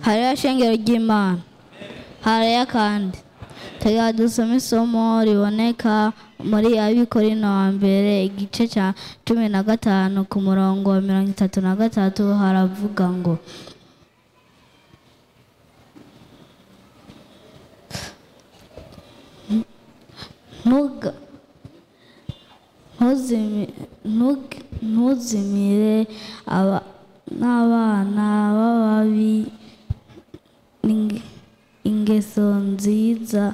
hariyo shengero ry'imana hariyo kandi tega dusome isomo riboneka muri abikorino wa mbere igice cya cumi na gatanu ku murongo wa mirongo itatu na gatatu haravuga ngo ntuga ntuzimi- ntug- ntuzimire aba- n'abana b'ababi inge- ingeso nziza